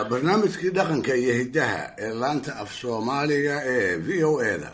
barnaamijkii dhaqanka iyo hiddaha ee laanta af soomaaliga ee v o eda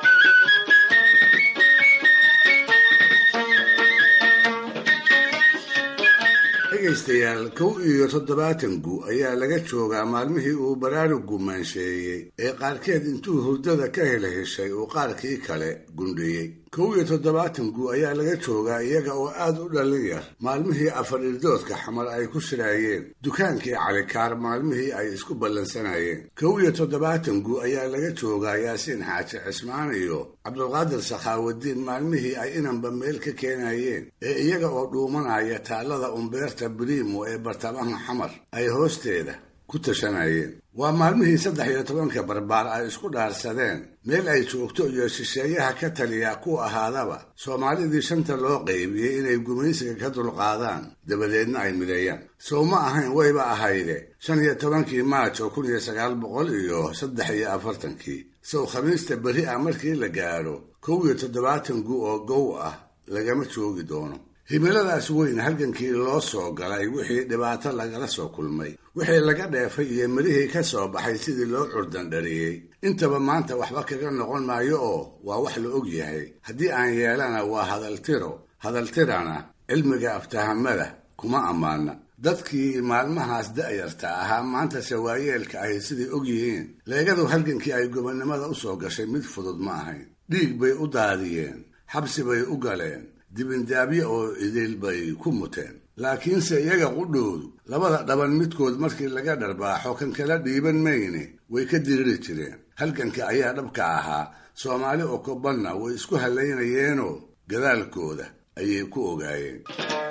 dhegaystayaal kow iyo toddobaatan gu ayaa laga joogaa maalmihii uu baraarugu maansheeyey ee qaarkeed intuu hurdada ka hela heshay uu qaarkii kale gundhiyey kow iyo toddobaatan gu ayaa laga joogaa iyaga oo aad u dhallin yar maalmihii afar irdoodka xamar ay ku shiraayeen dukaankii calikaar maalmihii ay isku ballansanayeen kow iyo toddobaatan gu ayaa laga joogaa yaasiin xaaji cismaan iyo cabdulqaadir sakhaawadiin maalmihii ay inanba meel ka keenayeen ee iyaga oo dhuumanaya taallada umbeerta biriimo ee bartamaha xamar ay hoosteeda ku tashanayeen waa maalmihii saddex iyo tobanka barbaar ay isku dhaarsadeen meel ay joogto iyo shisheeyaha ka taliya ku ahaadaba soomaalidii shanta loo qaybiyey inay gumaysiga ka dulqaadaan dabadeedna ay mideeyaan sow ma ahayn wayba ahayde shan iyo tobankii maaj oo kun iyo sagaal boqol iyo saddex iyo afartankii sow khamiista beri ah markii la gaadho kow iyo toddobaatan gu oo gow ah lagama joogi doono himiladaas weyn halgankii loo soo galay wixii dhibaato lagala soo kulmay wixii laga dheefay iyo mirihii ka soo baxay sidii loo curdandhariyey intaba maanta waxba kaga noqon maayo oo waa wax la og yahay haddii aan yeelana waa hadaltiro hadaltirana cilmiga aftahamada kuma ammaana dadkii maalmahaas da'yarta ahaa maantase waayeelka ahi siday og yihiin leegadu halgankii ay gobonnimada u soo gashay mid fudud ma ahayn dhiig bay u daadiyeen xabsi bay u galeen dibindaabyo oo idil bay ku muteen laakiinse iyaga qudhoodu labada dhaban midkood markii laga dharbaaxo kan kala dhiiban mayne way ka diriri jireen halganka ayaa dhabka ahaa soomaali oo kobanna way isku hallaynayeenoo gadaalkooda ayay ku ogaayeen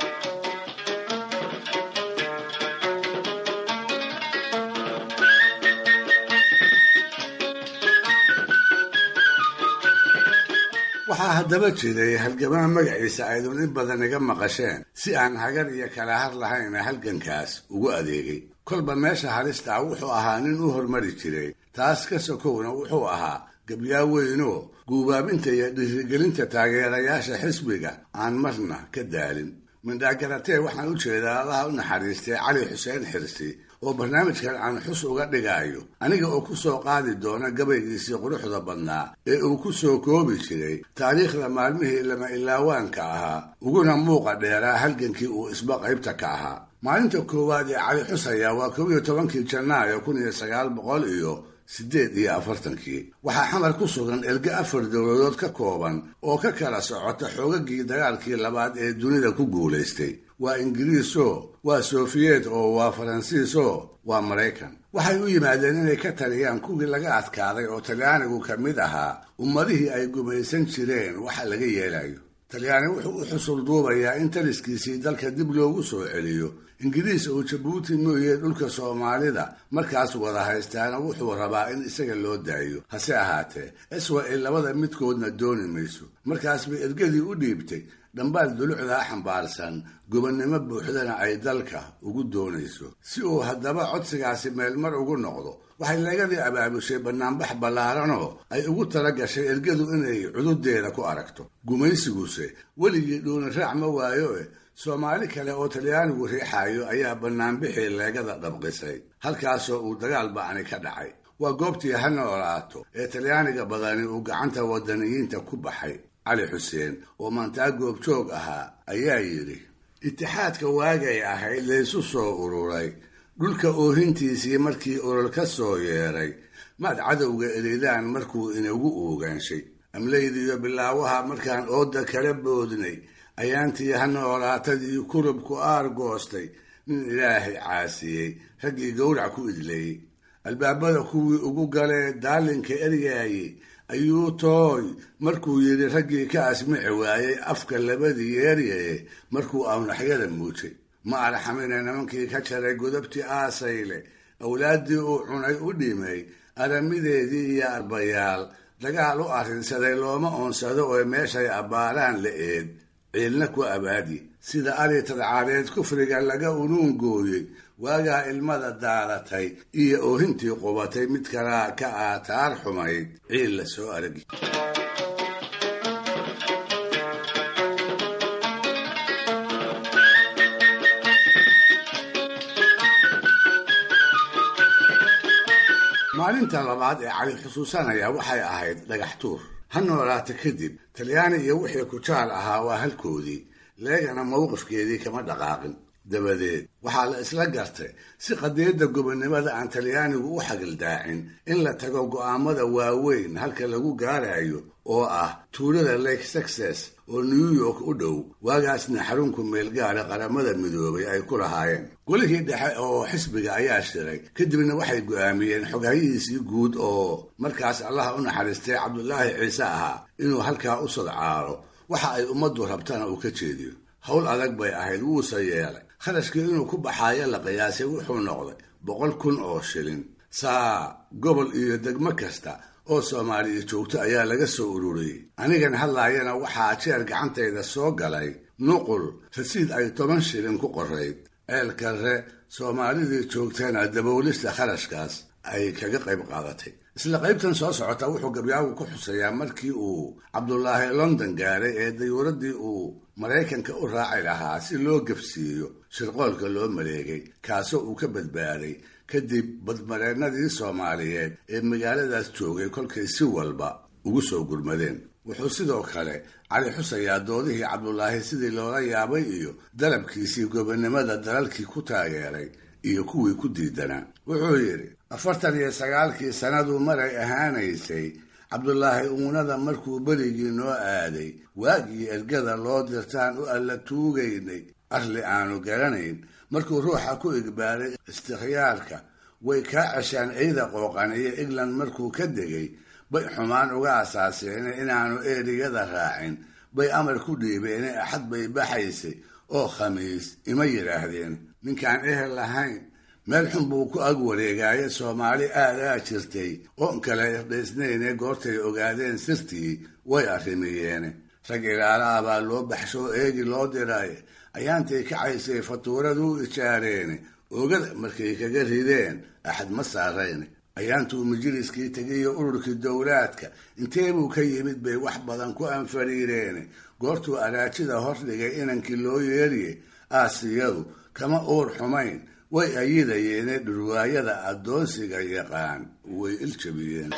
waxaa haddaba jiray halgamaa magaciisa aydun in badan iga maqasheen si aan hagar iyo kala har lahayna halgankaas ugu adeegay kolba meesha halistaa wuxuu ahaa nin u hormari jiray taas ka sokowna wuxuu ahaa gabyaa weynoo guubaabinta iyo dhiirigelinta taageerayaasha xisbiga aan marna ka daalin mindhaagaratee waxaan u jeedaa allaha u naxariistay cali xuseen xirsi oo barnaamijkan aan xus uga dhigaayo aniga oo ku soo qaadi doona gabaygiisii quruxda badnaa ee uu ku soo koobi jiray taariikhda maalmihii lama ilaawaanka ahaa uguna muuqa dheeraa halgankii uu isba qaybta ka ahaa maalinta koowaad ee cali xusaya waa kow iyo tobankii janaayo kun iyo sagaal boqol iyo siddeed iyo afartankii waxaa xamar ku sugan erge afar dowladood ka kooban oo ka kala socota xoogagii dagaalkii labaad ee dunida ku guulaystay waa ingiriisoo waa sofiyeet oo waa faransiisoo waa maraykan waxay u yimaadeen inay ka taliyaan kuwii laga adkaaday oo talyaanigu ka mid ahaa ummadihii ay gumaysan jireen waxa laga yeelayo talyaani wuxuu u xusul duubayaa in taliskiisii dalka dib loogu soo celiyo ingiriis oo jabuuti mooye dhulka soomaalida markaas wada haystaana wuxuu rabaa in isaga loo daayo hase ahaatee iswa-il labada midkoodna dooni mayso markaas bay ergadii u dhiibtay dhambaal dulucdaa xambaarsan gobonnimo buuxdana ay dalka ugu doonayso si uu haddaba codsigaasi meelmar ugu noqdo waxay leegadii abaabushay bannaanbax ballaaranoo ay ugu tala gashay ergadu inay cududeeda ku aragto gumaysiguse weligii dhuuni raac ma waayo eh soomaali kale oo talyaanigu riixaayo ayaa bannaanbixii leegada dhabqisay halkaasoo uu dagaal bacni ka dhacay waa goobtii ha noolaato ee talyaaniga badani uu gacanta wadaniyiinta ku baxay cali xuseen oo maantaa goobjoog ahaa ayaa yidhi itixaadka waagay ahayd laysu soo ururay dhulka oohintiisii markii olol ka soo yeeray maad cadowga elidaan markuu inagu oogaanshay amlaydiiyo bilaawaha markaan ooda kala boodnay ayaantii ha noolaatadii kurubku aar goostay nin ilaahay caasiyey raggii gowrac ku idleeyey albaabada kuwii ugu galee daalinka eryaayey ayuu tooy markuu yidhi raggii ka asmici waayey afka labadii yeeryaye markuu awnaxyada muujay ma arxamina nimankii ka jaray godabtii aasayle awlaaddii uu cunay u dhimay aramideedii iyo arbayaal dagaal u arrinsaday looma oonsado oo meeshay abbaaraan la eed ciilna ku abaadi sida ari tadcaadeed kufriga laga unuun gooyey waagaa ilmada daadatay iyo oohintii qubatay mid kalaa ka aataar xumayd ciil la soo aragi maalinta labaad ee cali xusuusanaya waxay ahayd dhagax tuur ha noolaata kadib talyaani iyo wixii kujaal ahaa waa halkoodii leegana mowqifkeedii kama dhaqaaqin dabadeed waxaa la isla gartay si qadiyadda gobonnimada aan talyaanigu u xagaldaacin in la tago go'aamada waaweyn halka lagu gaarayo oo ah tuulada lake success oo new york u dhow waagaasna xarunku meelgaara qaramada midoobay ay ku lahaayeen golihii dhexe oo xisbiga ayaa shiray kadibna waxay go'aamiyeen xoghayihiisii guud oo markaas allaha u naxariistay cabdulaahi ciise ahaa inuu halkaa u sodcaalo waxa ay ummaddu rabtana uu ka jeediyo howl adag bay ahayd wuuse yeelay kharashkii inuu ku baxaayo la qiyaasay wuxuu noqday boqol kun oo shilin saa gobol iyo degmo kasta oo soomaaliya joogto ayaa laga soo ururiyey anigan hadlaayana waxaa jeer gacantayda soo galay nuqul rasiid ay toban shilin ku qorayd ceelkarre soomaalidii joogtana daboolista kharashkaas ay kaga qayb qaadatay isla qaybtan soo socota wuxuu gabyaagu ku xuseeyaa markii uu cabdulaahi london gaaray ee dayuuradii uu maraykanka u raaci lahaa si loo gabsiiyo shirqoolka loo maleegay kaasoo uu ka badbaaday kadib badmareennadii soomaaliyeed ee magaaladaas joogay kolkay si walba ugu soo gurmadeen wuxuu sidoo kale cali xusayaa doodihii cabdulaahi sidii loola yaabay iyo dalabkiisii gobonnimada dalalkii ku taageeray iyo kuwii ku diidanaa wuxuu yidhi afartan iyo sagaalkii sannaduu maray ahaanaysay cabdulaahi uunada markuu berigii noo aaday waagii ergada loo dirtaan u alla tuugaynay arli aanu garanayn markuu ruuxa ku igbaaray istikhyaarka way kaa ceshaan ciida qooqan iyo england markuu ka degay bay xumaan uga asaaseene inaanu erigada raacin bay amar ku dhiibeene axad bay baxaysay oo khamiis ima yidhaahdeen ninkaan ehel lahayn meel xun buu ku ag wareegaaye soomaali aadaa jirtay oon kale irdhaysnayne goortay ogaadeen sirtii way arrimiyeene rag ilaalaha baa loo baxshoo eegi loo diray ayaantay kacaysay fatuuraduu ijaareene oogada markay kaga rideen axad ma saarayne ayaantuu majliskii tegiyo ururkii dowlaadka inteebuu ka yimid bay wax badan ku anfariireene goortuu araajida hordhigay inankii loo yeeriye aasiyadu kama uur xumayn way ayidayeene dhurwaayada addoonsiga yaqaan way iljabiyeen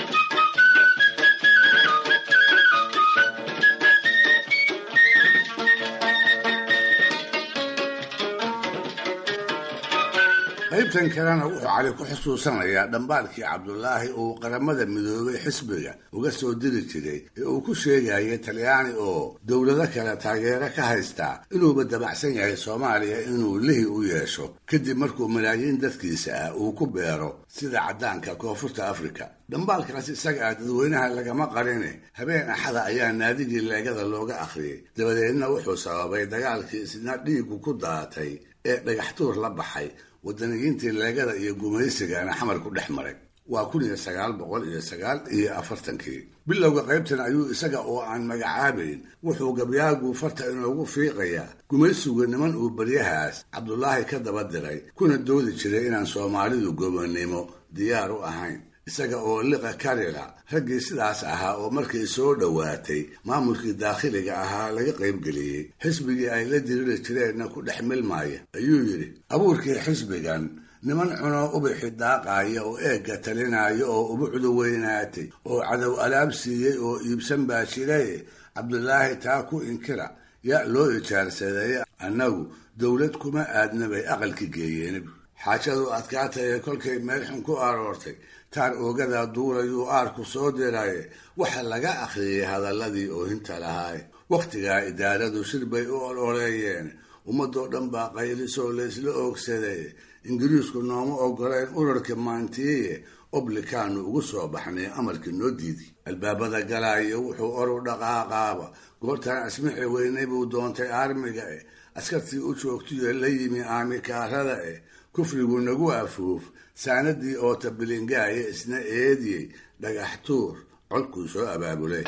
qaybtan kalena wuxuu cali ku xusuusanayaa dhambaalkii cabdulaahi uu qaramada midoobay xisbiga uga soo diri jiray ee uu ku sheegayay talyaani oo dowlado kale taageero ka haystaa inuuba dabacsan yahay soomaaliya inuu lihi u yeesho kadib markuu malaayiin dadkiisa ah uu ku beero sida caddaanka koonfurta afrika dhambaalkaas isaga ah dadweynaha lagama qarine habeen axada ayaa naadigii leegada looga akhriyey dabadeedna wuxuu sababay dagaalkii isna dhiigu ku daatay ee dhagaxtuur la baxay wadaniyiintii leegada iyo gumaysigana xamar ku dhex maray waa kun iyo sagaal boqol iyo sagaal iyo afartankii bilowga qaybtan ayuu isaga oo aan magacaabayn wuxuu gabyaagu farta inoogu fiiqayaa gumaysigu niman uu baryahaas cabdulaahi ka daba diray kuna doodi jiray inaan soomaalidu gobonnimo diyaar u ahayn isaga oo liqa karila raggii sidaas ahaa oo markay soo dhowaatay maamulkii daakhiliga ahaa laga qaybgeliyey xisbigii ay la diriri jireenna ku dhex milmaaya ayuu yidhi abuurkii xisbigan niman cunoo ubixi daaqaaya oo eegga talinaayo oo ubucdu weynaatay oo cadow alaab siiyey oo iibsan baa jiray cabdulaahi taa ku inkira yaa loo ijaarsadeeye annagu dowlad kuma aadna bay aqalki geeyeen xaajadu adkaataye kolkay meel xun ku aroortay taar oogada duulayuu aarku soo diraye waxa laga akhriyey hadalladii oohinta lahaaye wakhtigaa idaaradu shir bay u ololeeyeen ummadoo dhan baa qaylisoo laysla oogsaday ingiriisku nooma ogoleen urarka maantiiye oblikaanu ugu soo baxnay amarkii noo diidi albaabada galaayo wuxuu oru dhaqaaqaaba goortaan asmixi weynay buu doontay aarmiga eh askartii u joogtiyo la yimi aamikaarada eh kufrigu nagu afuuf saanadii oo tabilingaaye isna eediyey dhagax tuur codkuu soo abaabulay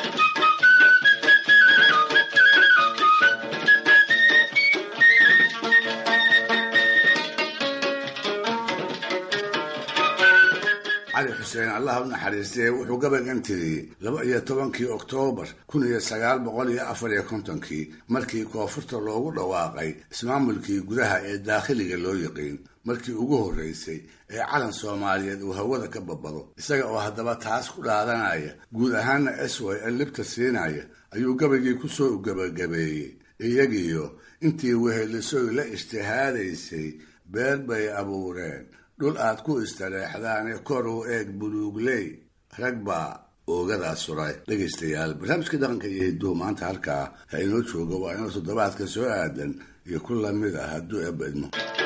cali xuseen allah u naxariistay wuxuu gabaygan tiriyey laba iyo tobankii oktoobar kun iyo sagaal boqol iyo afar iyo kontonkii markii koonfurta loogu dhawaaqay ismaamulkii gudaha ee daakhiliga loo yiqiin markii ugu horreysay ee calan soomaaliyeed uu hawada ka babado isaga oo haddaba taas ku dhaadanaya guud ahaana s y l libta siinaya ayuu gabaygii ku soo gabagabeeyey iyagiyo intii wehelisoy la ijtihaadaysay beer bay abuureen dhul aad ku istareexdaane kor u eeg buluugley rag baa oogadaas suray dhegaystayaal barnaamijka dhaqanka iyo hiduhu maanta halkaa ha inoo jooga waa inoo toddobaadka soo aadan iyo ku lamid ah hadduu eebba idmo